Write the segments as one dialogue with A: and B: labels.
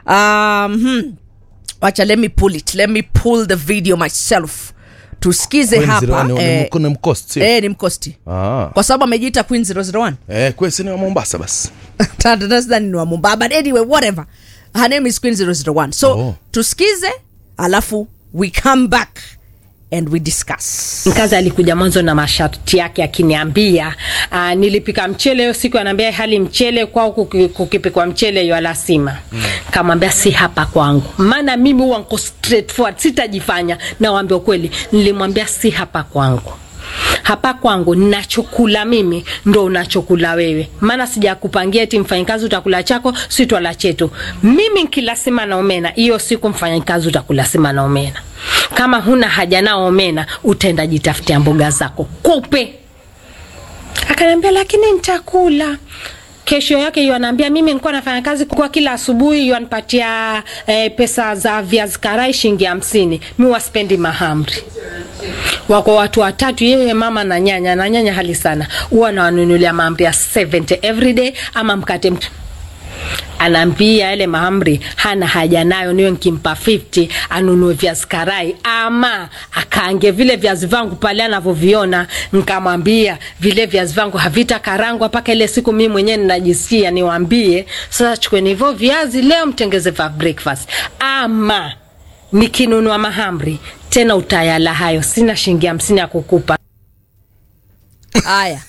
A: um, hmm. wacha let me pull it let me pull the video myself tusikize
B: Queen
A: hapa
B: 01 ni-
A: eh,
B: ni mkost sio?
A: eh, ni mkosti
B: Ah.
A: kwa sababu amejiita queen 001
B: Eh, kwe sini wa Mombasa basi.
A: tadadasdani ni wa mumba but anyway whatever her name is queen 001 so
B: Oh.
A: tusikize alafu we come back and we discuss
C: mkazi alikuja mwanzo na masharti yake akiniambia uh, nilipika mchele hiyo siku anaambia hali mchele kwao kuki- kukipikwa mchele yolasima mm. kamwambia si hapa kwangu maana mimi huwa nko straightforward sitajifanya nawambia ukweli nilimwambia si hapa kwangu hapa kwangu nachokula mimi ndo unachokula wewe maana sijakupangia ti mfanyikazi utakula chako si twala chetu mimi nkila sima na omena hiyo siku mfanyikazi utakula sima na omena kama huna haja nao omena utaenda jitafutia mboga zako kupe akaniambia lakini nitakula kesho yake yu anaambia mimi nilikuwa nafanya kazi kwa kila asubuhi yu anipatia eh, pesa za viazi karai shilingi hamsini mi waspendi mahamri wako watu watatu yeye mama na nyanya na nyanya hali sana huwa nawanunulia mahamri ya 70 everyday ama mkate mt- anaambia yale mahamri hana haja nayo niwe nkimpa 50 anunue viazi karai ama akaange vile viazi vangu pale anavyoviona nkamwambia vile viazi vangu havita karangwa mpaka ile siku mimi mwenyewe ninajisikia niwambie sasa chukueni hivyo viazi leo mtengeze va breakfast ama nikinunua mahamri tena utayala hayo sina shilingi hamsini ya kukupa
A: haya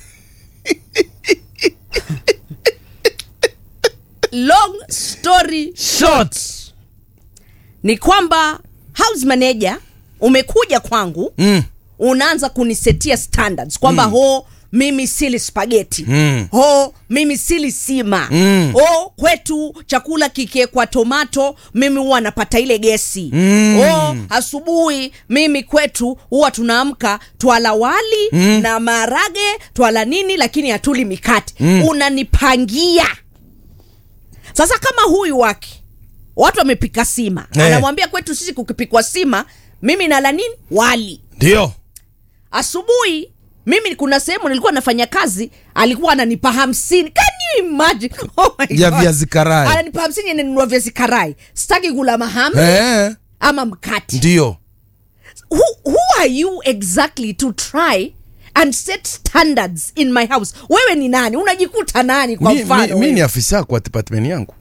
A: long story
B: Short.
A: ni kwamba house manager umekuja kwangu
B: Mm.
A: unaanza kunisetia standards kwamba mm. ho mimi sili spageti
B: Mm.
A: ho mimi sili sima
B: Mm.
A: ho kwetu chakula kikiekwa tomato mimi huwa napata ile gesi
B: Mm.
A: ho asubuhi mimi kwetu huwa tunaamka twala wali mm. na marage twala nini lakini hatuli mikate mm. unanipangia sasa kama huyu wake watu wamepika sima
B: Eh.
A: anamwambia kwetu sisi kukipikwa sima mimi nala nini wali
B: Ndio.
A: asubuhi mimi kuna sehemu nilikuwa nafanya kazi alikuwa ananipa hamsini Can you imagine? Oh my
B: Ya
A: God.
B: viazi karai.
A: ananipa hamsini nanunua viazi karai sitaki kula mahamri
B: Eh.
A: ama mkati
B: Ndio.
A: who, who are you exactly to try and set standards in my house wewe ni nani unajikuta nani kwa
B: Mi, mi,
A: mfano
B: mi ni
A: wewe?
B: afisa kwa department yangu.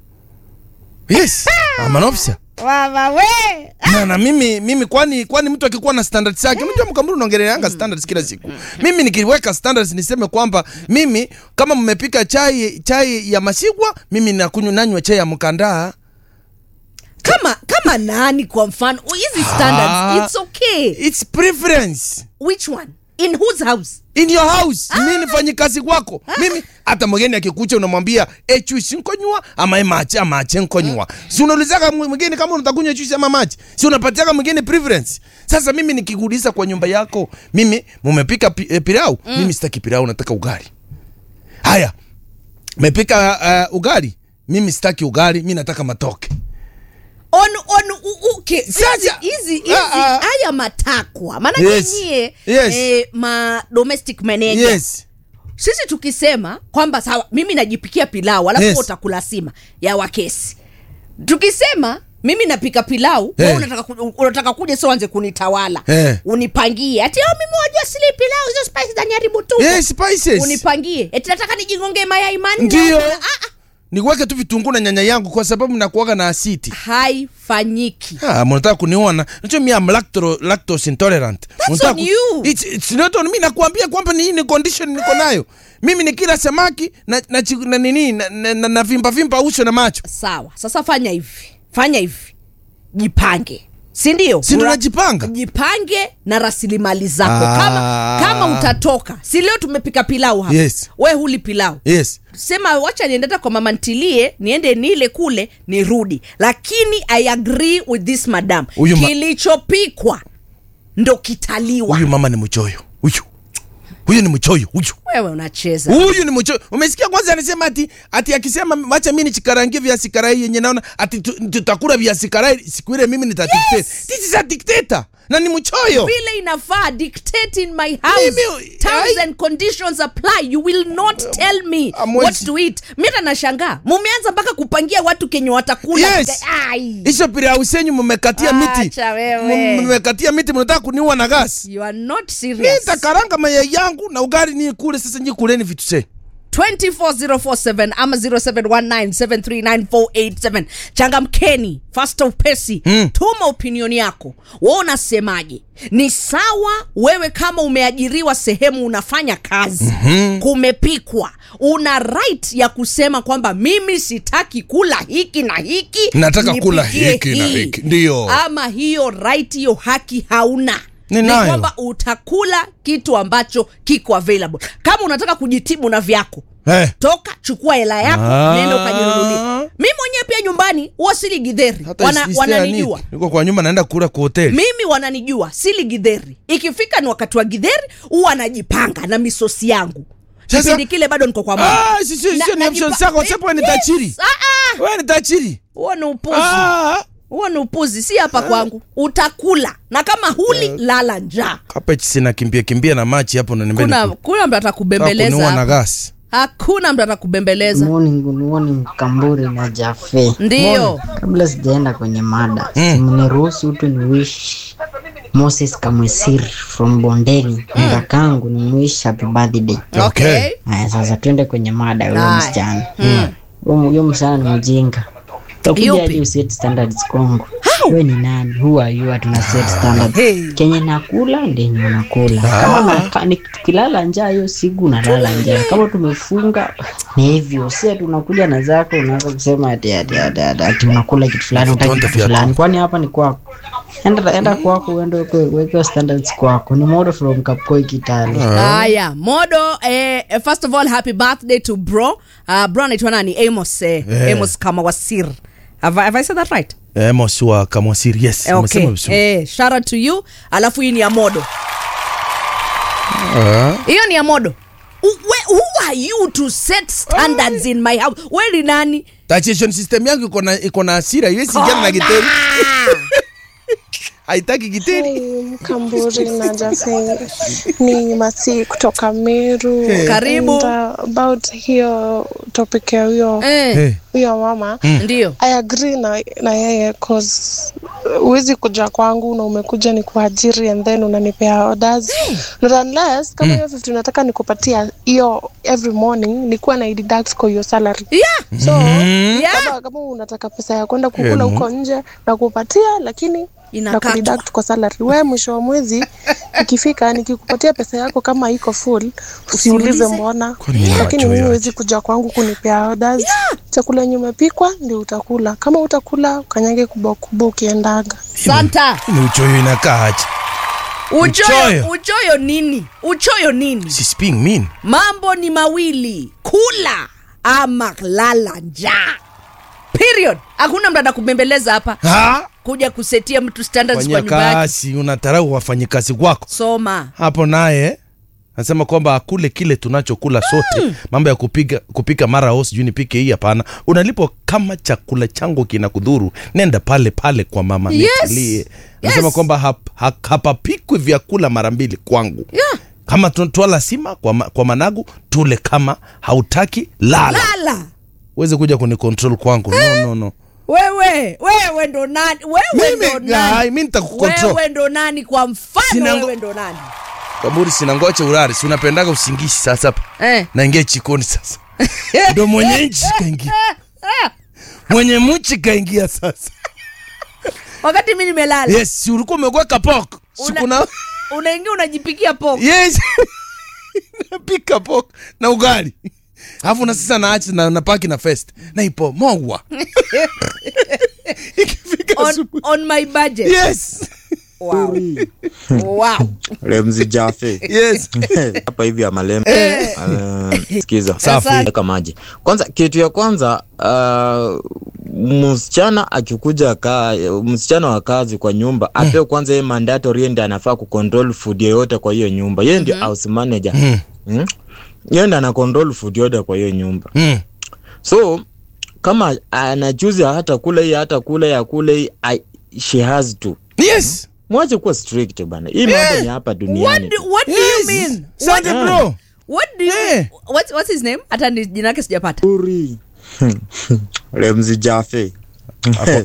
B: Yes. I'm an officer.
A: Mama we
B: na, na mimi mimi kwani kwani mtu akikuwa na standards zake mjua mkamburu unaongeleanga standards kila siku mimi nikiweka standards niseme kwamba mimi kama mmepika chai chai ya masigwa mimi nakunywa nanywa chai ya mkandaa
A: kama kama nani kwa mfano hizi standards
B: Ah.
A: it's okay
B: it's preference
A: which one in whose house
B: in your house mi nifanyi kazi kwako mimi hata mgeni akikucha unamwambia e chuisi nkonywa ama e machi ama ache nkonywa si unaulizaka mw- mgeni kama unatakunywa chuisi ama machi si unapatiaka mgeni preference sasa mimi nikikuuliza kwa nyumba yako mimi mumepika pi, e, pilau mimi sitaki pilau nataka ugali haya mepika uh, ugali mimi sitaki ugali mi nataka matoke
A: on on u- okay hizi
B: Sasa-
A: hizi hizi
B: Ah, ah.
A: haya matakwa maana
B: Yes.
A: nyie
B: Yes.
A: eh, ma domestic manager
B: yes
A: sisi tukisema kwamba sawa mimi najipikia pilau alafu
B: Yes.
A: yes. utakula sima ya wakesi tukisema mimi napika pilau
B: Eh.
A: hey. unataka, ku- unataka kuja sio anze kunitawala
B: Eh.
A: unipangie ati "Oh, mimi wajua sili pilau hizo spice zaniharibu tu
B: yes spices
A: unipangie eti nataka nijingongee mayai manne
B: Ndio.
A: Ah, ah,
B: niweke tu vitunguu na nyanya yangu kwa sababu nakuaga na asiti
A: haifanyiki
B: Ah, mnataka kuniona nacho mi am lacto, lactose intolerant
A: That's
B: Mnataka
A: on
B: ku-
A: you.
B: It's, it's not on me nakuambia kwamba ni hii ni condition niko nayo mimi ni kila samaki na, na, chi- na nini na, na, na, na vimba vimba uso na macho
A: sawa sasa fanya hivi fanya hivi jipange si ndio
B: Si ndo
A: Ura-
B: najipanga?
A: jipange na rasilimali zako
B: Ah.
A: kama kama utatoka si leo tumepika pilau hapa
B: Yes.
A: we huli pilau
B: yes
A: sema wacha niende hata kwa mama ntilie niende nile kule nirudi lakini i agree with this madam
B: Huyu ma-
A: kilichopikwa ndo kitaliwa
B: huyu mama ni mchoyo huyu huyu ni mchoyo huyu
A: wewe unacheza
B: huyu ni mchoyo umesikia kwanza anasema ati ati akisema wacha mimi nichikarangie viazi karai yenye naona ati tu- tutakula viazi karai siku ile mimi nitadikteta
A: Yes.
B: this is a dictator na ni mchoyo
A: vile inafaa dictate in my house
B: Mimi-
A: terms
B: ai-
A: and conditions apply you will not tell me
B: Amwezi-
A: what to eat mita nashangaa mumeanza mpaka kupangia watu kenye watakula
B: Yes.
A: Ai.
B: hizo pirausi yenyu mmekatia miti
A: Acha wewe.
B: M- mmekatia miti mnataka kuniua na gasi
A: you are not
B: mi
A: serious
B: nitakaranga mayai yangu na ugali ni kule sasa nyi kuleni vitu se
A: 24047 ama 0719739487 changamkeni fasta upesi mm. tuma opinioni yako wa unasemaje ni sawa wewe kama umeajiriwa sehemu unafanya kazi mm-hmm. kumepikwa una right ya kusema kwamba mimi sitaki kula hiki na hiki
B: Nataka kula
A: nipikie
B: hiki na
A: hii.
B: hiki. Ndio.
A: ama hiyo right hiyo haki hauna
B: Ninayo.
A: ni kwamba utakula kitu ambacho kiko available kama unataka kujitibu na vyako
B: Eh.
A: toka chukua hela yako
B: Ah.
A: nenda ukajinunulia mi mwenyewe pia nyumbani huwa sili gidheri
B: Hata
A: Wana,
B: isi-
A: wananijua
B: isi- niko kwa nyumba naenda kula kwa hoteli
A: mimi wananijua sili gidheri ikifika ni wakati wa gidheri huwa najipanga na misosi yangu
B: Sasa-
A: kipindi kile bado niko kwa mama.
B: Ah, si- si-
A: Na-
B: sio ni
A: najipa-
B: option zako,
A: Eh,
B: sepo wewe ni
A: yes.
B: tajiri.
A: Ah, ah.
B: wewe ni tajiri
A: huo ni upuzi
B: Ah.
A: huo ni upuzi si hapa kwangu utakula na kama huli lala njaa
B: Kapechi sina kimbia kimbia na machi hapo na nimbeni
A: kuna kuna mtu atakubembeleza
B: kuniua na
A: hapa.
B: gasi
A: hakuna mtu atakubembeleza
D: Morning, good morning, Kamburi na Jafe.
A: ndiyo
D: Kabla sijaenda kwenye mada, mm. simniruhusu tu ni wish Moses Kamwesir from Bondeni mm. kakangu ni mwish happy birthday.
A: okay
D: Haya, sasa tuende kwenye mada ya huyo
A: Haya.
D: msichana. Huyo huyo msichana ni mjinga. Utakuja
A: Yupi?
D: hadi uset standards kwangu. Wewe ni nani? Who are you? Hatuna set standards.
A: Hey.
D: Kenye nakula ndenye unakula. Kama naka- ni- tukilala njaa hiyo siku unalala njaa. Kama tumefunga ni hivyo. Si ati unakuja na zako unaanza kusema ati ati ati, ati, ati unakula kitu fulani utaki
B: Vitonda
D: kitu
B: vya
D: fulani. Kwani hapa ni kwako? Enda enda kwako uende uweke uweke standards kwako. Ni model from Kapkoi Kitale.
A: haya modo eh, eh, first of all happy birthday to bro uh, bro anaitwa nani amos eh,
B: Eh.
A: amos kamawasir have, I- have i said that right
B: eh, Amos wa Kamwasiri yes
A: Eh, okay
B: umesema vizuri
A: eh, shout out to you alafu hii ni ya modo
B: Ah.
A: hiyo ni ya modo U- we, who are you to set standards in my house we ni nani
B: Taxation system yangu iko na iko na hasira iwezi ingiana na giteri haitaki giteri
E: Hey, Mkamburi na Jafe ni Masi kutoka Meru.
A: Karibu.
E: And, uh, about hiyo topic ya huyo
A: eh,
B: Eh.
E: huyo mama
A: ndio
E: I agree na, na yeye cause huwezi kuja kwangu na umekuja ni kuajiri and then unanipea orders not unless kama hiyo 50 nataka nikupatia hiyo every morning nikuwa na deduct kwa hiyo salary
A: yeah,
E: so
A: yeah.
E: kama, kama unataka pesa ya kwenda kukula huko nje na kupatia lakini na
A: Inakatwa.
E: kudeduct kwa salary we mwisho wa mwezi ikifika nikikupatia pesa yako kama iko full usiulize mbona
B: Kwani ni
E: lakini
B: macho
E: mimi
B: yaje?
E: huwezi kuja kwangu kunipea orders chakula yenye umepikwa ndio utakula kama utakula ukanyage kubwa kubwa ukiendaga
A: santa
B: ni uchoyo inakaa aje
A: uchoyo
B: Uchoyo.
A: uchoyo nini uchoyo nini
B: She's being mean
A: mambo ni mawili kula ama lala njaa period hakuna mtu atakubembeleza hapa
B: ha
A: kuja kusetia mtu standards
B: fanyia
A: kwa nyumba yake
B: kazi unatarau wafanyikazi wako
A: soma
B: hapo naye nasema kwamba akule kile tunachokula sote mambo ya kupiga kupika mara o sijui nipike hii hapana unalipo kama chakula changu kina kudhuru nenda pale pale kwa mama
A: Yes.
B: nitulie nasema
A: Yes.
B: kwamba hap, hap, hapapikwi vyakula mara mbili kwangu
A: Yeah.
B: kama tu- twala sima kwa, ma, kwa managu tule kama hautaki lala
A: lala
B: uweze kuja kunikontrol kwangu no, no, no.
A: wewe wewe ndo nani wewe
B: Mimi,
A: ndo nani
B: ai, mi nitakukontrol
A: wewe ndo nani kwa mfano
B: Sina ngo-
A: wewe ndo nani
B: kaburi sina ngoche urari si unapendaga usingishi sasa hapa
A: eh.
B: naingia chikoni sasa ndo mwenye nchi kaingia mwenye mchi kaingia sasa
A: wakati mi nimelala
B: yes si ulikuwa umegweka pok
A: Una-
B: sikuna
A: unaingia unajipikia poko
B: yes napika pok na ugali alafu na sasa naachi na napaki na fest naipomogwa ikifika
A: on,
B: asubuhi
A: on my budget
B: yes
A: wow. wow.
F: Lemzi Jafe
B: yes
F: hapa hivi ya Malembe. Uh, sikiza
B: Safi.
F: weka maji kwanza. Kitu ya kwanza uh, msichana akikuja ka msichana wa kazi kwa nyumba apewe kwanza yeye mandatory, yeye ndiye anafaa kucontrol food yoyote kwa hiyo nyumba, yeye ndio house manager mm. Yeye ndiye ana control food yote kwa hiyo nyumba
B: mm.
F: so kama anachuzi hata kula hii hata kula ya kula hii I- she has to
B: yes
F: mwache kuwa strict bana hii mambo ni hapa
A: what
F: duniani
A: do,
F: tu.
A: what do you
B: Yes.
A: mean
B: Asante
F: What-
B: bro.
A: what do you
B: Eh.
A: what's, what's his name hata ni jina yake sijapata
F: Uri. Remzi Jafe
B: Ako-